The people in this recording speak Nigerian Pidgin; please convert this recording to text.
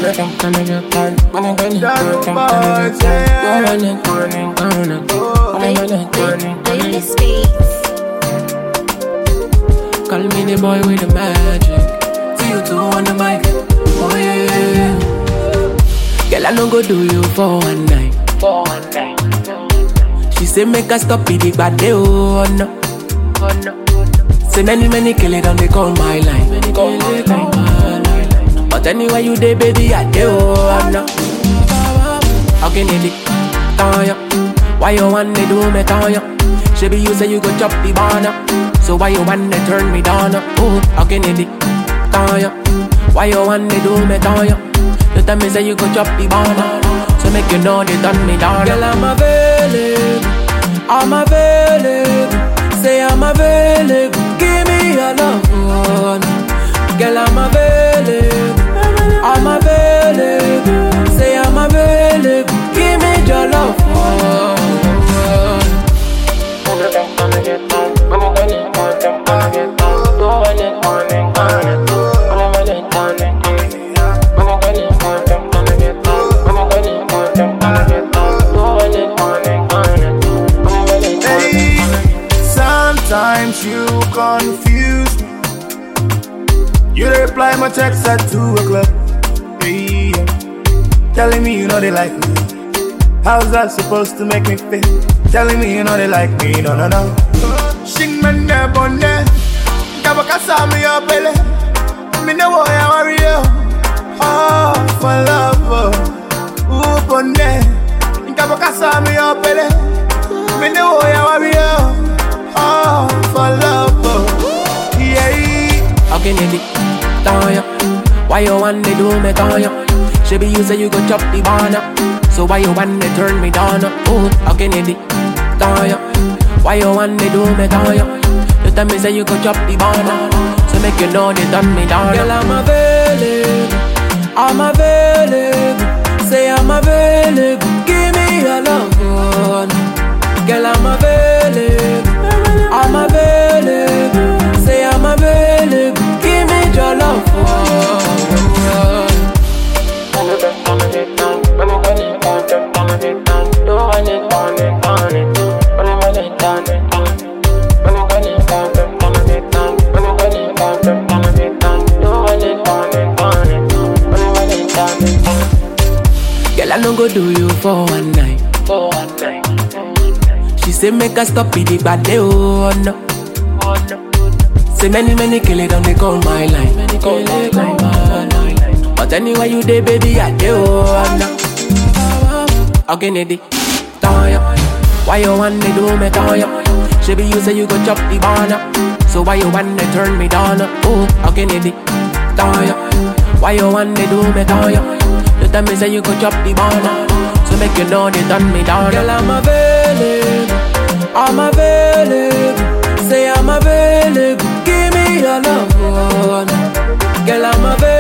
Daily Speaks. Call me the boy with the magic. See you two on the mic. Oh yeah, yeah, yeah. Girl, I no go do you for one night. For one night. She say make her stop it, the bad day, oh no. Oh no. Say many many kill it and they call my line. Many call my line. But anyway you dey baby, I dey oh no. How can you lick? Tanya? Why you want to do me Tanya? She you say you go chop the banana. So why you want to turn me down? Oh, how can you lick? Tanya? Why you want to do me Tanya? You tell me say you go chop the banana. So make you know they done me down. Girl, I'm available. I'm available. Say I'm available. Give me your love. oh, no. Girl, I'm available. I'm available. Say I'm available. Give me your love. oh, oh. Hey, sometimes you confuse me. You dey reply my text at 2 o'clock. Hey, yeah. Telling me you know they like me. How's that supposed to make me feel? Telling me you know they like me. No, no, no. Shing man ne bonne. Kabaka sa mi yo pele. Me ne wo ya worry yo. Oh, for love. oh. Ooh, bonne. Kabaka sa mi yo pele. Me ne wo ya worry yo. Oh, for love. oh. Yeah. How can you lick Tanya? Why you want to do me Tanya? She be you say you go chop the banana. So why you want to turn me down? Oh, how can you lick Tanya? Why you want to do me Tanya? You tell me say you go chop the banana. So make you know they done me down. Girl, I'm available. I'm available. Say I'm available. Give me your love. oh, no. Girl, I'm available. I'm available. Say I'm available. Give me your love. oh, oh, oh. Girl, I no go do you for one night. For one night. She say make her stop it, the bad day, oh no. Oh no. Say many many kill it and they call my line. Many call my line. But anyway you dey, baby, I dey, oh no. How can it be? Tanya? Why you want to do me, Tanya? She be you say you go chop the banana. So why you want to turn me down? Oh, how can it be? Tanya? Why you want to do me, Tanya? You tell me say you go chop the banana. So make you know they done me down. Girl, I'm available. I'm available. Say I'm available. Give me your love. oh, no. Girl, I'm available.